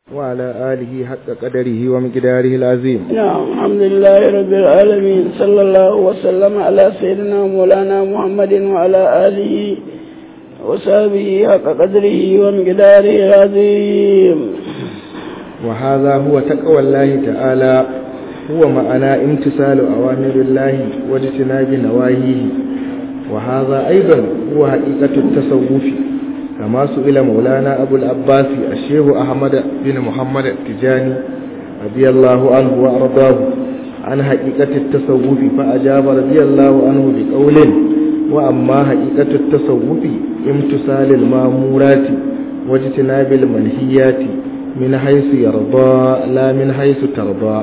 وعلى آله حق قدره ومقداره العظيم نعم الحمد لله رب العالمين صلى الله وسلم على سيدنا مولانا محمد وعلى آله وصحبه حق قدره ومقداره العظيم وهذا هو تقوى الله تعالى هو معنى امتثال أوامر الله واجتناب نواهيه وهذا أيضا هو حقيقة التصوف كما سئل مولانا أبو العباس الشيخ أحمد بن محمد التجاني رضي الله عنه وأرضاه عن حقيقة التصوف فأجاب رضي الله عنه بقول وأما حقيقة التصوف امتثال المامورات واجتناب المنهيات من حيث يرضى لا من حيث ترضى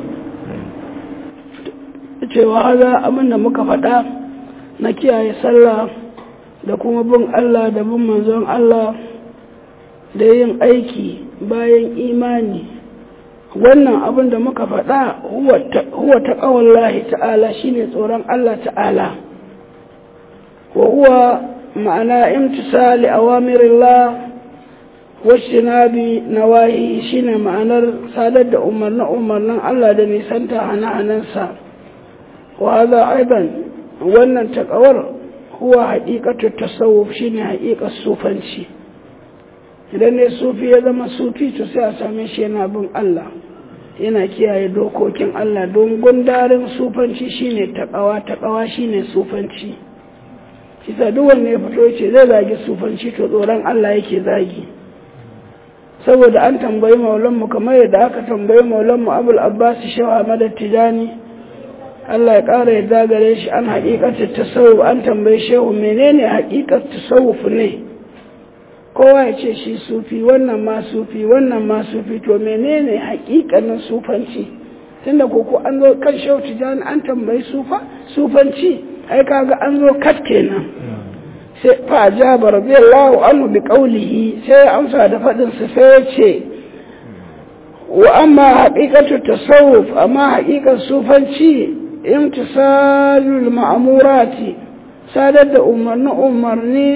cewa haza abin da muka faɗa na kiyaye sallah da kuma bin Allah da bin manzon Allah da yin aiki bayan imani wannan abin da muka faɗa huwa ta ƙawallahi ta'ala shine tsoron Allah ta'ala wa huwa ma'ana imtisali awamirillah washinabi nawahi shine ma'anar sadar da umarnin umarnin Allah da nisanta hana-hanansa wa hadha aidan wannan takawar huwa haƙiƙatu tasawuf shine haƙiƙar sufanci idan ne sufi ya zama sufi to sai a same shi yana bin Allah yana kiyaye dokokin Allah don gundarin sufanci shine takawa takawa shine sufanci kisa duk wanda ya fito yace zai zagi sufanci to tsoron Allah yake zagi saboda an tambayi maulanmu kamar yadda aka tambayi maulanmu abul abbas shehu ahmad tijani Allah ya ƙara yadda gare shi an haƙiƙatar tasawuf an tambayi shehu menene haƙiƙar tasawuf ne kowa ya ce shi sufi wannan ma sufi wannan ma sufi to menene haƙiƙanin sufanci tunda koko an zo kan shehu tijani an tambayi sufa sufanci ai kaga an zo kat kenan sai fa ajaba radiyallahu anhu bi qawlihi sai amsa da fadin sa sai ya ce wa amma haqiqatu tasawuf amma haqiqar sufanci imtisalul ma'murati sadar da umarni umarni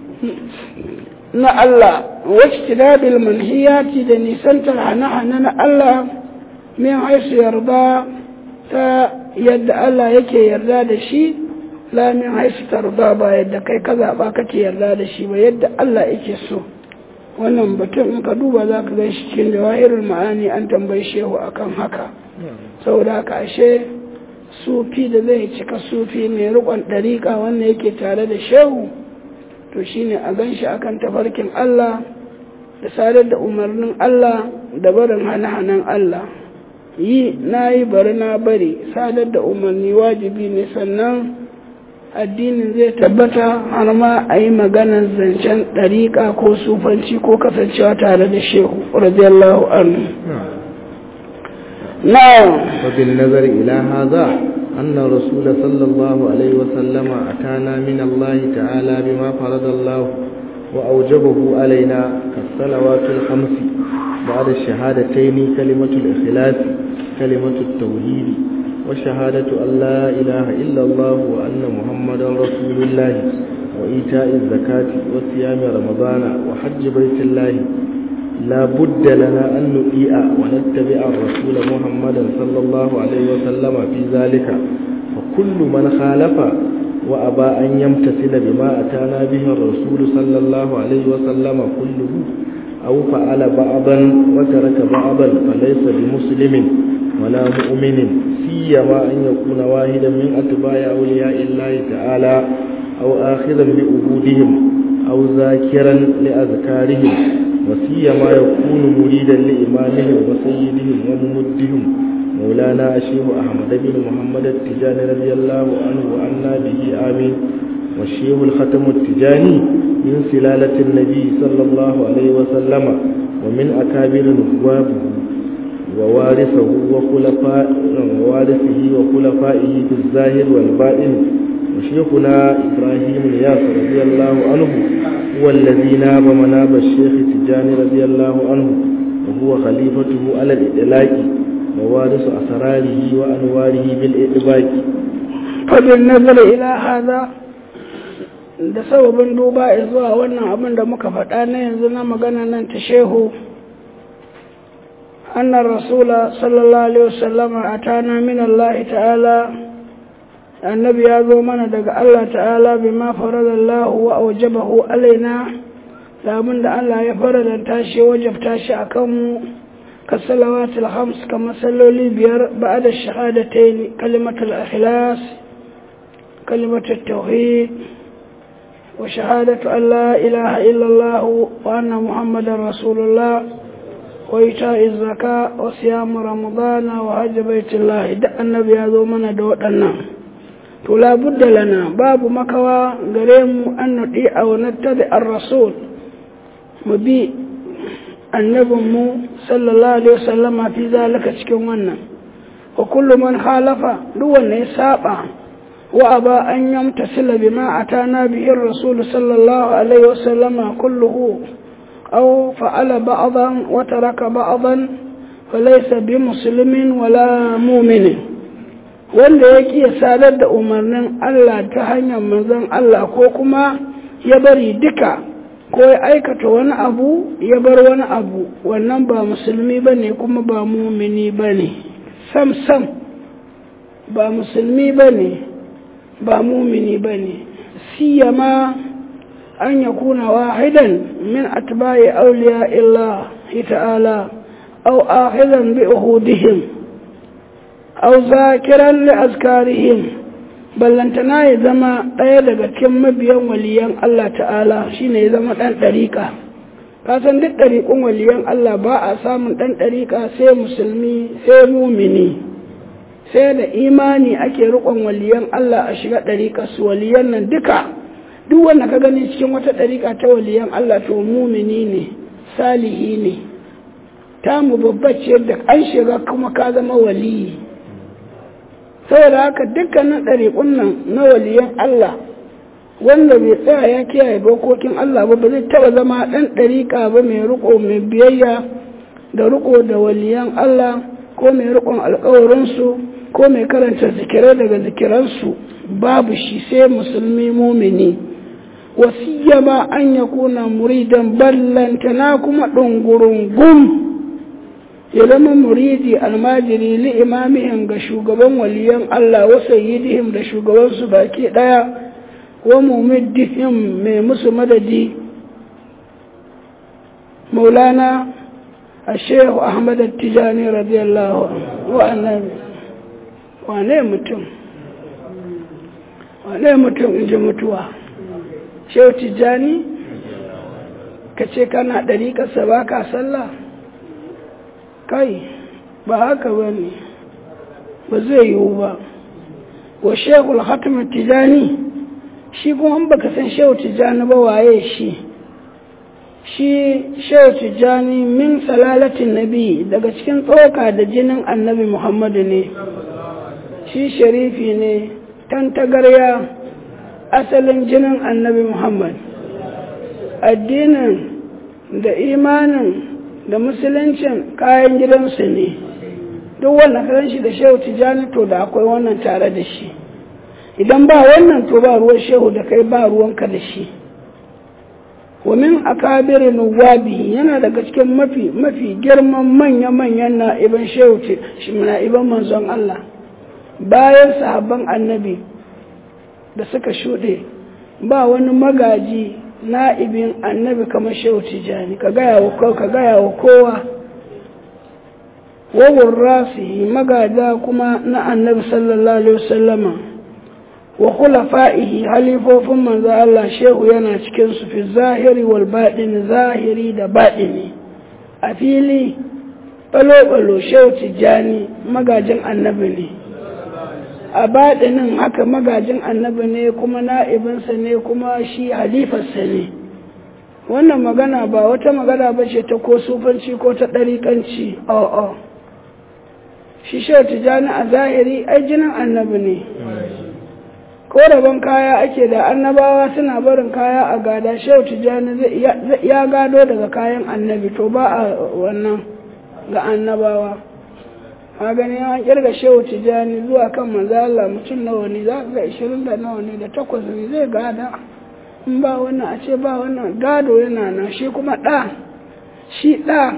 na Allah wajtinabil manhiyati da nisantar hana-hana na Allah min haisu yarda ta yadda Allah yake yarda da shi la min haisu tarda ba yadda kai ka zaɓa kake yarda da shi ba yadda Allah yake so wannan batun in ka duba za ka gan shi cikin jawahirul ma'ani an tambayi shehu akan haka saboda haka ashe sufi da zai cika sufi mai rikon ɗariƙa wanda yake tare da shehu to shine a gan shi akan tafarkin Allah da sadar da umarnin Allah da barin hane-hanen Allah yi na yi bari na bari sadar da umarni wajibi ne sannan addinin zai tabbata har ma a yi maganar zancen ɗariƙa ko sufanci ko kasancewa tare da shehu radiyallahu anhu na'am وبالنظر إلى هذا أن الرسول صلى الله عليه وسلم أتانا من الله تعالى بما فرض الله وأوجبه علينا كالصلوات الخمس بعد الشهادتين كلمة الإخلاص كلمة التوحيد وشهادة أن لا إله إلا الله وأن محمدا رسول الله وإيتاء الزكاة وصيام رمضان وحج بيت الله لا بد لنا أن نطيع ونتبع الرسول محمدا صلى الله عليه وسلم في ذلك وكل من خالف وأبى أن يمتثل بما أتانا به الرسول صلى الله عليه وسلم كله أو فعل بعضا وترك بعضا فليس بمسلم ولا مؤمن سيما أن يكون واحدا من أتباع أولياء الله تعالى أو آخذا بأهودهم أو ذاكرا لأذكارهم وسيما يكون مريدا لإمامهم وسيدهم وممدهم مولانا الشيخ أحمد بن محمد التجاني رضي الله عنه وعنا به آمين والشيخ الختم التجاني من سلالة النبي صلى الله عليه وسلم ومن أكابر نوابه ووارثه وخلفاء ووارثه وخلفائه في الظاهر والباطن وشيخنا إبراهيم الياس رضي الله عنه هو الذي ناب مناب الشيخ التجاني رضي الله عنه وهو خليفته على الإطلاق ووارث أسراره وأنواره بالإطباق فبالنظر إلى هذا da sababin duba zuwa wannan abin da muka faɗa na yanzu na magana nan ta shehu أن الرسول صلى الله عليه وسلم أتانا من الله تعالى النبي يازو من دق الله تعالى بما فرض الله وأوجبه علينا لابد الله يفرض تاشي وجب تاشي أكم كالصلوات الخمس كما صلوا لي بير بعد الشهادتين كلمة الإخلاص كلمة التوحيد وشهادة أن لا إله إلا الله وأن محمد رسول الله وإيتاء الزكاة وصيام رمضان وحج بيت الله دع النبي هذا من دوتنا فلا بد لنا باب مكوى قريم أن نطيع ونتبع الرسول مبي النبي مو صلى الله عليه وسلم في ذلك تكون وكل من خالف دون يسابع وأبى أن يمتثل بما أتانا به الرسول صلى الله عليه وسلم كله أو فعل بعضا وترك بعضا فليس بمسلم ولا مؤمن wanda ya ƙi sadar da umarnin Allah ta hanyar manzon Allah ko kuma ya bari duka ko ya aikata wani abu ya bar wani abu wannan ba musulmi ba ne kuma ba mumini ba ne sam sam ba musulmi ba ne ba mumini ba ne siyama an ya kuna wahidan min atba'i auliya illa ta'ala aw akhidan bi uhudihim aw zakiran li azkarihim ballantana ya zama ɗaya daga cikin mabiyan waliyan Allah ta'ala shine ya zama ɗan ɗariƙa ka san duk ɗariƙun waliyan Allah ba a samun ɗan ɗariƙa sai musulmi sai mumini sai da imani ake riƙon waliyan Allah a shiga ɗariƙa su waliyan nan duka duk wanda ka gani cikin wata ɗariƙa ta waliyan Allah to mumini ne salihi ne ta mu babbace da an shiga kuma ka zama waliyi saboda haka dukkanin ɗariƙun nan na waliyan Allah wanda bai tsaya ya kiyaye dokokin Allah ba ba zai taɓa zama ɗan ɗariƙa ba mai riƙo mai biyayya da riƙo da waliyan Allah ko mai riƙon alƙawarinsu ko mai karanta zikirai daga zikiransu babu shi sai musulmi mumini wasiyama an ya kuna muridan ballantana kuma ɗungurungun ya zama muridi almajiri li imamihim ga shugaban waliyan Allah wa sayyidihim da shugabansu baki ɗaya wa mumiddihim mai musu madadi maulana a shehu ahmad tijani radiyallahu wa annabi wane mutum wane mutum in ji mutuwa shehu tijjani ka ce kana ɗari ƙasa ba ka sallah kai ba haka ba ne ba zai yiwu ba wa shehu hatimu tijjani shi kuma baka san shehu tijjani ba waye shi shi shehu tijjani min salalatin nabi daga cikin tsoka da jinin annabi muhammadu ne shi sharifi ne tantagarya asalin jinin annabi Muhammad addinin da imanin da musuluncin kayan gidansu ne duk wanda ka shi da shehu tijjani to da akwai wannan tare da shi idan ba wannan to ba ruwan shehu da kai ba ruwanka da shi wamin akabirin nuwabi yana daga cikin mafi mafi girman manya-manyan na'iban shehu na'iban manzon Allah bayan sahabban annabi da suka shuɗe ba wani magaji na'ibin annabi kamar shehu tijani ka gaya wa kowa ka gaya wa kowa wawon rasi magada kuma na annabi sallallahu alaihi wasallama wa khulafa'ihi halifofin manzo Allah shehu yana cikin su fi zahiri wal baɗin zahiri da baɗini a fili balo-balo shehu tijani magajin annabi ne a baɗinin haka magajin annabi ne kuma na'ibinsa ne kuma shi halifarsa ne wannan magana ba wata magana ba ce ta ko sufanci ko ta ɗariƙanci o'o shi shehu tijani a zahiri ai jinin annabi ne ko rabon kaya ake da annabawa suna barin kaya a gada shehu tijani ya gado daga kayan annabi to ba a wannan ga annabawa a gani an kirga shehu tijani zuwa kan manzala mutum nawa ne za ga ishirin da nawa ne da takwas ne zai gada in ba wannan a ce ba wannan gado yana nan shi kuma ɗa shi ɗa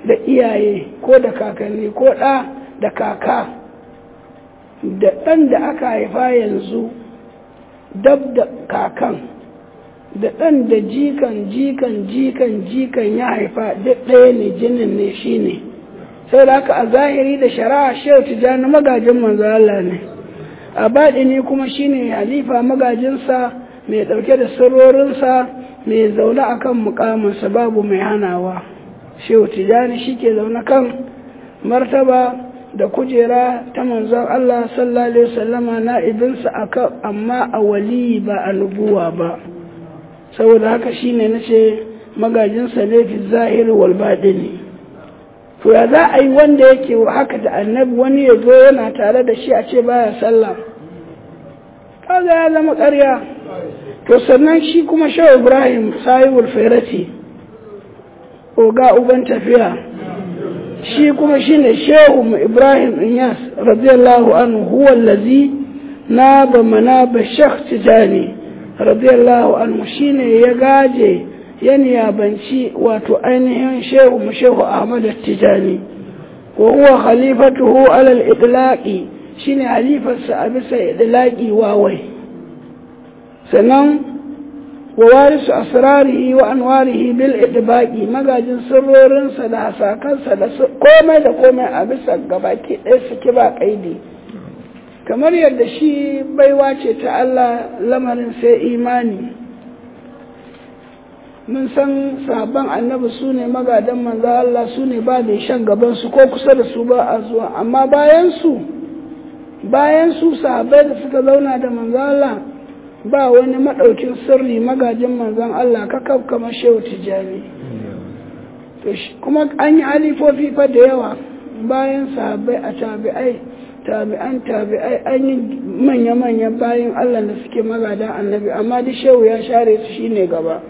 da iyaye ko da kakanni ko ɗa da kaka da ɗan da aka haifa yanzu dab da kakan da ɗan da jikan jikan jikan jikan ya haifa duk ɗaya ne jinin ne shi ne sai da haka a zahiri da shari'a shehu tijjani magajin manzo Allah ne a baɗini kuma shine halifa magajinsa mai ɗauke da sirrorinsa mai zaune a kan mukaminsa babu mai hanawa shehu tijjani shi ke zaune kan martaba da kujera ta manzon Allah sallallahu alaihi wasallama na'ibinsa akan amma a wali ba a nubuwa ba saboda haka shine nace magajinsa ne fi zahiri wal baɗini to ya za a yi wanda yake haka da annabi wani ya zo yana tare da shi a ce baya sallah kaga ya zama ƙarya to sannan shi kuma shehu ibrahim sahibul fairati oga uban tafiya shi kuma shine shehu ibrahim inyas radiyallahu anhu huwa allazi naba manaba shekh tijani radiyallahu anhu shine ya gaje ya niyabanci wato ainihin shehu mu shehu ahmad tijani wa huwa khalifatuhu alal idlaqi shine halifarsa a bisa idlaqi wawai sannan wa warisu asrarihi wa anwarihi bil idbaqi magajin sirrorinsa da hasakansa da komai da komai a bisa gabaki ɗaya suke ba kaidi kamar yadda shi baiwa ce ta Allah lamarin sai imani mun san sabon annabi su ne magadan manzo Allah su ne ba da shan gaban su ko kusa da su ba a zuwa amma bayan su bayan su sahabbai da suka zauna da manzo Allah ba wani madaukin sirri magajin manzon Allah kakaf kamar shehu tijani to kuma an yi alifofi fa da yawa bayan sahabbai a tabi'ai tabi'an tabi'ai an yi manya-manyan bayan Allah da suke magadan annabi amma duk shehu ya share su shine gaba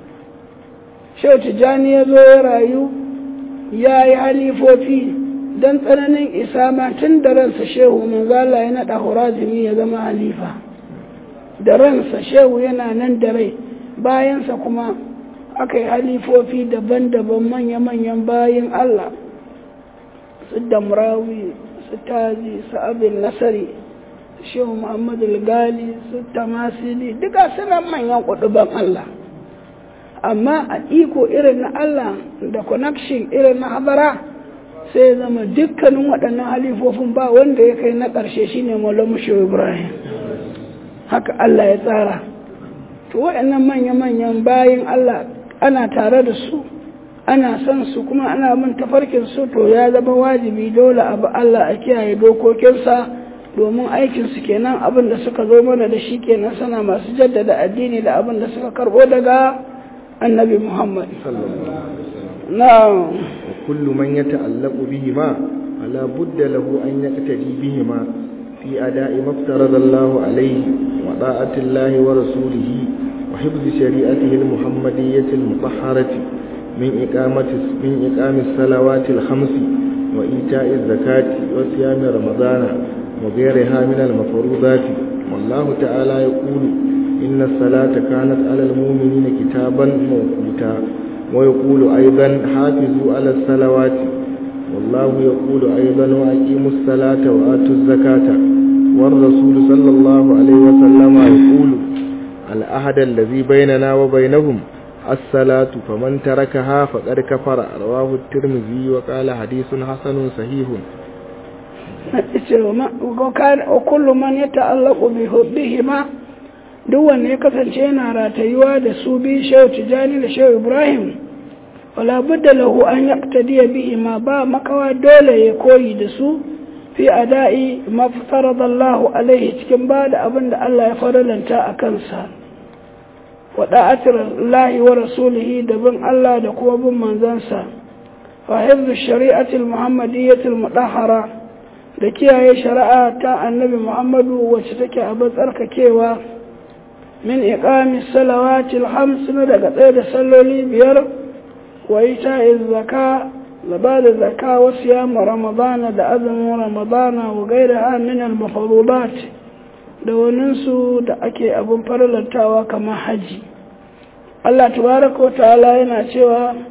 shehu tijjani ya zo ya rayu ya yi halifofi don tsananin isa ma tun da ransa shehu manzala ya naɗa horazimi ya zama halifa da ransa shehu yana nan da rai bayansa kuma aka yi halifofi daban-daban manya-manyan bayan allah su damrawi su tazi su abin nasari shehu muhammadu gali su tamasili duka suna manyan kuduban allah amma a iko irin na Allah da connection irin na habara sai zama dukkanin waɗannan halifofin ba wanda ya kai na ƙarshe shine Maulana Shehu Ibrahim haka Allah ya tsara to waɗannan manya-manyan bayin Allah ana tare da su ana son su kuma ana bin tafarkin su to ya zama wajibi dole abu Allah a kiyaye dokokinsa domin aikinsu kenan abin da suka zo mana da shi kenan sana masu jaddada addini da abin da suka karɓo daga النبي محمد صلى الله عليه وسلم نعم وكل من يتعلق بهما فلا بد له أن يقتدي بهما في أداء ما افترض الله عليه وطاعة الله ورسوله وحفظ شريعته المحمدية المطهرة من إقامة من إقام الصلوات الخمس وإيتاء الزكاة وصيام رمضان وغيرها من المفروضات والله تعالى يقول إن الصلاة كانت على المؤمنين كتابا موقوتا ويقول أيضا حافظوا على الصلوات والله يقول أيضا وأقيموا الصلاة وآتوا الزكاة والرسول صلى الله عليه وسلم يقول الأحد الذي بيننا وبينهم الصلاة فمن تركها فقد كفر رواه الترمذي وقال حديث حسن صحيح وكل من يتعلق بهما duk wanda ya kasance yana ratayuwa da su bi shehu tijani da shehu ibrahim wala budda lahu an yaqtadiya bihi ma ba makawa dole ya koyi da su fi ada'i ma faradallahu alaihi cikin ba da abin da Allah ya faralanta a kansa wa da'atir lahi wa rasulihi da bin Allah da kuma bin manzansa fa hifzu shari'atil muhammadiyatil mudahhara da kiyaye shari'a ta annabi muhammadu wacce take abin tsarkakewa من إقام الصلوات الخمس ندق تيد سلولي بير وإيتاء الزكاة لبعد الزكاة وصيام رمضان دا أذن رمضان وغيرها من المفروضات da waninsu da ake abin farlantawa kamar haji Allah tabaraka wa ta'ala yana cewa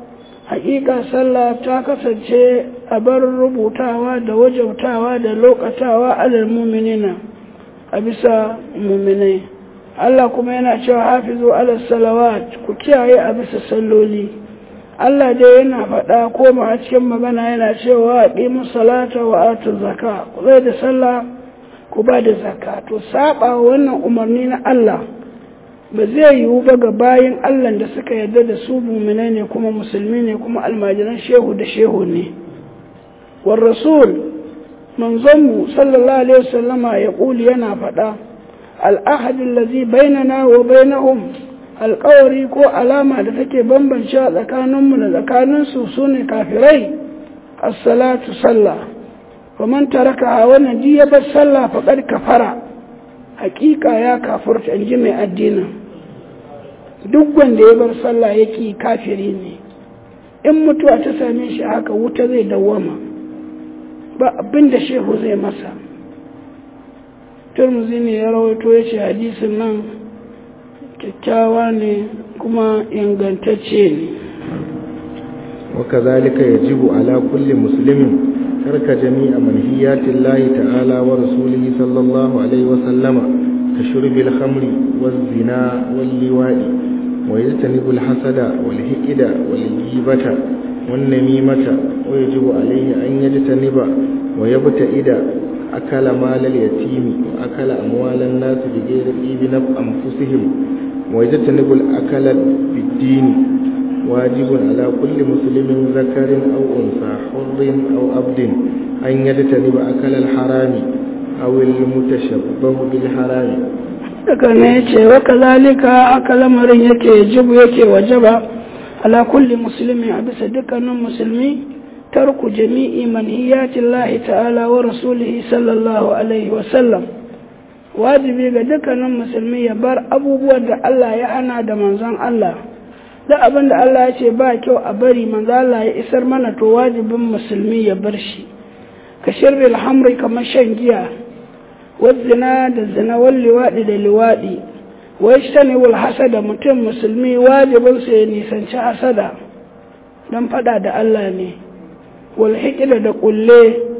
haƙiƙa sallah ta kasance a bar rubutawa da wajautawa da lokatawa alal muminina a bisa muminai Allah kuma yana cewa hafizu alal salawat ku kiyaye a bisa salloli Allah dai yana faɗa koma a cikin magana yana cewa aqimu salata wa atu zaka ku zai da sallah ku ba da zaka to saba wannan umarni na Allah ba zai yiwu ba ga bayin Allah da suka yarda da su muminai ne kuma musulmi ne kuma almajiran shehu da shehu ne war rasul manzonmu sallallahu alaihi wasallama ya kuli yana faɗa al'ahad allazi bainana wa bainahum alƙawari ko alama da take bambance a tsakaninmu da tsakaninsu su ne kafirai as-salatu sallah wa man taraka wannan ji ya bar sallah faqad kafara hakika ya kafurta in ji mai addinin duk wanda ya bar sallah yake kafiri ne in mutuwa ta same shi haka wuta zai dawwama ba abin da shehu zai masa turmuzi ne ya rawaito ya ce hadisin nan kyakkyawa ne kuma ingantacce ne وكذلك يجب على كل مسلم ترك جميع منهيات الله تعالى ورسوله صلى الله عليه وسلم كشرب الخمر والزنا واللواء ويجتنب الحسد والهئد والجيبة والنميمة ويجب عليه أن يجتنب ويبتئد أكل مال اليتيم وأكل أموال الناس بغير إيب أنفسهم ويجتنب الأكل بالدين واجب على كل مسلم ذكر أو أنثى حر أو عبد أن يجتنب أكل الحرام أو المتشبه بالحرام daga ne ce wa kazalika aka lamarin yake jibu yake wajaba ala kulli musulmi a bisa dukkanin musulmi tarku jami'i manhiyatin lahi ta'ala wa rasulihi sallallahu alaihi wasallam wajibi ga dukkanin musulmi ya bar abubuwan da Allah ya hana da manzon Allah da abin da Allah ya ce ba kyau a bari manzon Allah ya isar mana to wajibin musulmi ya bar shi ka shirri alhamri kamar shan giya wazina da zina wal liwaɗi da liwaɗi wai shani wal hasada mutum musulmi wajibinsa ya nisanci hasada don faɗa da Allah ne wal hikida da ƙulle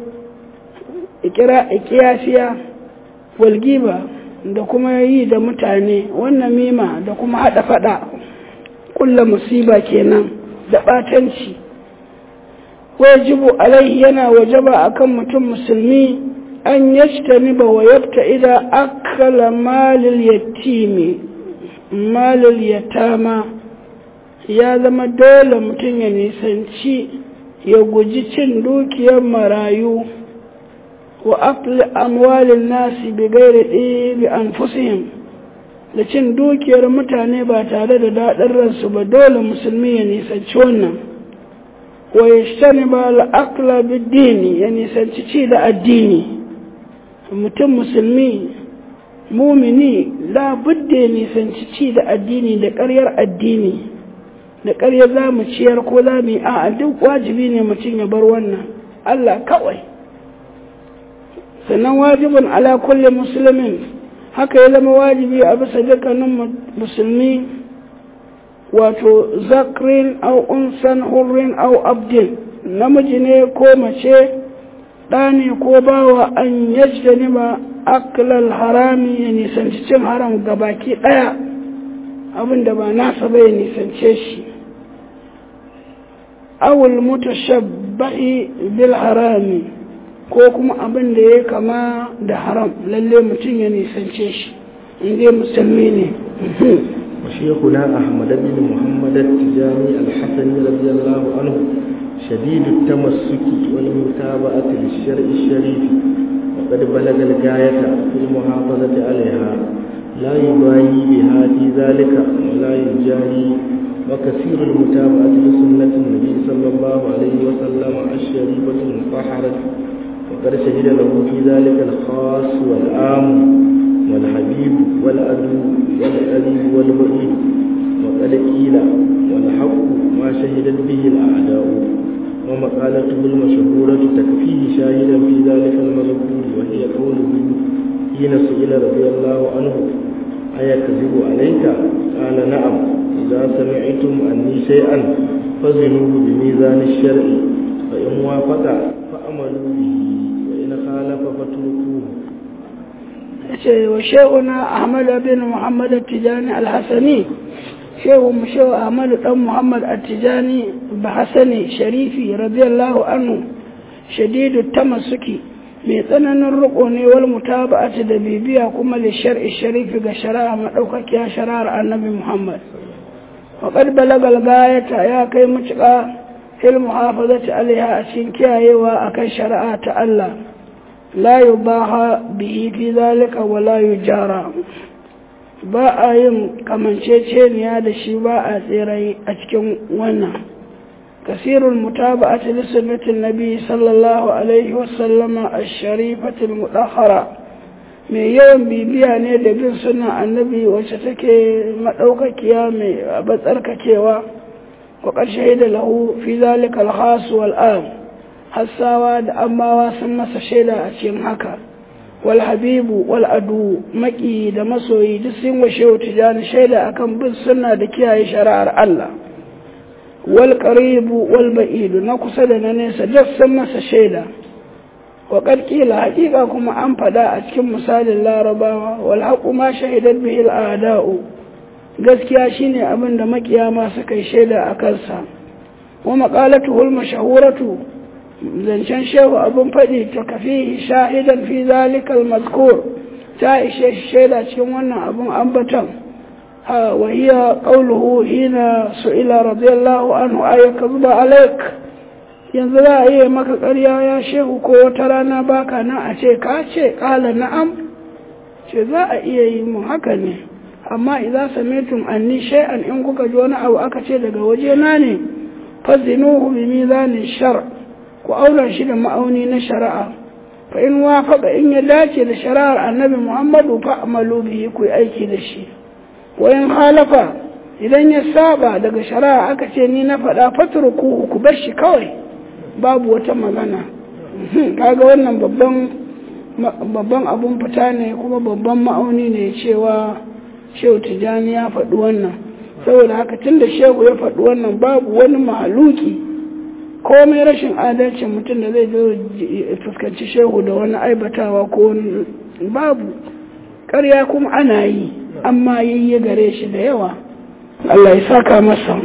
ikira ikiyasiya wal giba da kuma yi da mutane wannan mima da kuma haɗa faɗa ƙulla musiba kenan da ɓatanci wajibu alaihi yana wajaba akan mutum musulmi an yajtaniba wa yabta'ida akala malil yatimi malil yatama ya zama dole mutum ya nisanci ya guji cin dukiyar marayu wa akli amwalin nasi bi gairi bi anfusihim da cin dukiyar mutane ba tare da daɗin ransu ba dole musulmi ya nisanci wannan wa yajtaniba al-akla bid-dini ya nisanci ci da addini mutum musulmi mumini labudda ya nisanci ci da addini da ƙaryar addini da ƙaryar za mu ciyar ko za mu yi a duk wajibi ne mutum ya bar wannan Allah kawai sannan wajibin ala kulle musulmin haka ya zama wajibi a bisa dukkanin musulmi wato zakrin au unsan hurrin au abdin namiji ne ko mace ɗa ne ko bawa an yajda ba aklal harami ya nisanci cin haram ga baki ɗaya abinda ba nasa ba ya nisance shi awul mutashabbahi bil harami ko kuma abin da ya kama da haram lalle mutum ya nisance shi inda musulmi ne وشيخنا أحمد بن محمد التجاني الحسني رضي الله عنه شديد التمسك والمتابعة للشرع الشريف وقد بلغ الغاية في المحافظة عليها لا يبالي بها في ذلك ولا يجاري وكثير المتابعة لسنة النبي صلى الله عليه وسلم الشريفة المطهرة وقد شهد له في ذلك الخاص والعام والحبيب والعدو والقريب والبعيد وقد قيل والحق ما شهدت به الأعداء ومقالته المشهورة تكفيه شاهدا في ذلك المذكور وهي قوله حين سئل رضي الله عنه أيكذب عليك قال نعم إذا سمعتم أني شيئا فزنوه بميزان الشرع فإن وافق فأملوا به وإن خالف فاتركوه وشيخنا أحمد بن محمد التجاني الحسني shehu mu shehu ahmadu dan muhammad attijani bahasani sharifi radiyallahu anhu shadidu tamassuki mai tsananin riko ne wal mutaba'ati da bibiya kuma li shar'i sharifi ga shari'a madaukakiya shari'ar annabi muhammad wa qad balagal gayata ya kai mutuka fil muhafazati alaiha a cikin kiyayewa akan shari'a ta Allah la yubaha bihi fi zalika wa la yujara ba a yin kamanceceniya da shi ba a tsirai a cikin wannan kasirul mutaba'ati li sunnatin nabi sallallahu alaihi wasallama ash-sharifatil mudahhara mai yawan bibiya ne da bin sunan annabi wacce take madaukakiya mai batsarkakewa wa ƙarshe da lahu fi zalika al-khas wal am hassawa da ammawa sun masa shaida a cikin haka wal habibu wal adu maki da masoyi duk sun wa shehu tijani shaida akan bin sunna da kiyaye shari'ar Allah wal qaribu wal ba'idu na kusa da na nesa duk sun masa shaida wa qila haqiqa kuma an fada a cikin misalin larabawa wal haqu ma shahidat bihi al a'da'u gaskiya shine abin da makiyama suka yi shaida a kansa wa maqalatuhu al mashhuratu zancen shehu abin faɗi ta kafi shahidan fi zalikal mazkur ta ishe shaida cikin wannan abin ambatan ha wa hiya qawluhu hina su'ila radiyallahu anhu ayyaka zuba alaik yanzu za a yi maka ƙarya ya shehu ko wata rana baka nan a ce ka ce ƙala na'am ce za a iya yi mun haka ne amma idan samitum anni shay'an in kuka ji wani abu aka ce daga waje na ne fazinuhu bi mizanin shar' ku auna shi da ma'auni na shari'a fa in wafaka in ya dace da shari'ar annabi muhammadu fa amalu bihi ku aiki da shi wa in halafa idan ya saba daga shari'a aka ce ni na faɗa fatruku ku bar shi kawai babu wata magana kaga wannan babban babban abun fita ne kuma babban ma'auni ne cewa shehu tijani ya faɗi wannan saboda haka tunda shehu ya faɗi wannan babu wani mahaluki komai rashin adalcin mutum da zai zo fuskanci shehu da wani aibatawa ko wani babu ƙarya kuma ana yi amma yi gare shi da yawa Allah ya saka masa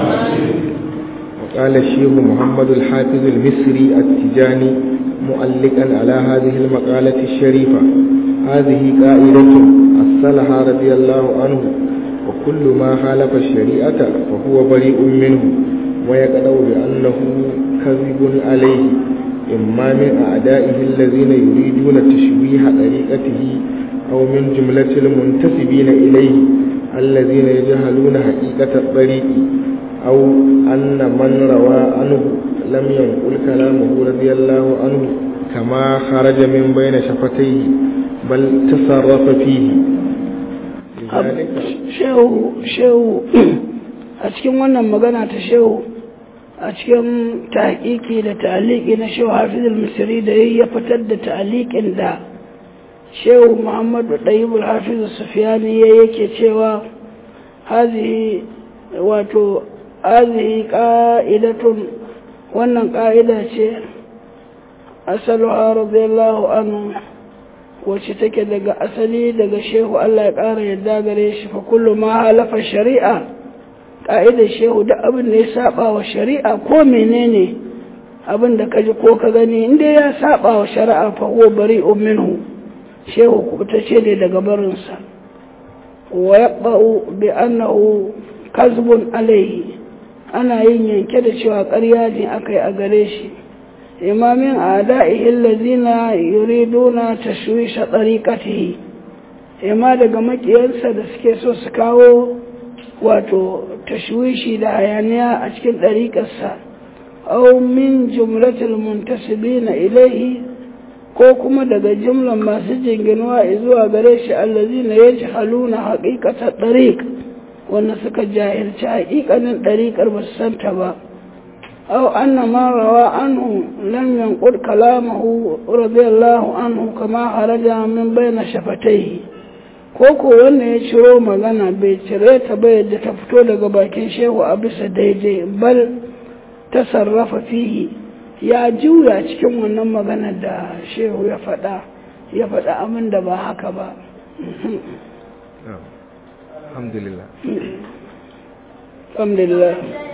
وقال الشيخ محمد الحافظ المصري التجاني مؤلقا على هذه المقالة الشريفة هذه قائدة أصلها رضي الله عنه وكل ما خالف الشريعة فهو بريء منه ويقدر بأنه كذب عليه إما من أعدائه الذين يريدون تشويه طريقته أو من جملة المنتسبين إليه الذين يجهلون حقيقة الطريق أو أن من روى عنه لم ينقل كلامه رضي الله عنه كما خرج من بين شفتيه بل تصرف فيه shehu shehu a cikin wannan magana ta shehu a cikin tahqiqi da ta'liqi na shehu hafizul misri da ya fitar da ta'liqin da shehu muhammadu ɗayyibul hafiz sufiyani ya yake cewa hazihi wato hazihi ƙa'idatun wannan ƙa'ida ce asaluha radiyallahu anhu wacce take daga asali daga shehu Allah ya ƙara yadda gare shi fa kullu ma halafa shari'a ƙa'idar shehu duk abin da ya saba wa shari'a ko menene abin da ka ji ko ka gani inda ya saba wa shari'a fa huwa bari'un minhu shehu kubutacce ne daga barinsa wa yaqba'u bi annahu kazbun alayhi ana yin yanke da cewa ƙarya ne akai a gare shi imamin ada'ihi allazina yuriduna tashwisha tariqatihi imma daga makiyansa da suke so su kawo wato tashwishi da hayaniya a cikin ɗariƙarsa aw min jumlatil muntasibina ilayhi ko kuma daga jumlan masu jinginuwa zuwa gare shi allazina yajhaluna haqiqatat tariq wanda suka jahilci haƙiƙanin ɗariƙar ba su santa ba aw anna ma rawa anhu lam yanqul kalamahu radiyallahu anhu kama haraja min bayna shafatayhi ko ko wanda ya ciro magana bai cire ta ba yadda ta fito daga bakin shehu a bisa daidai bal ta sarrafa fihi ya juya cikin wannan magana da shehu ya faɗa ya faɗa amin da ba haka ba alhamdulillah alhamdulillah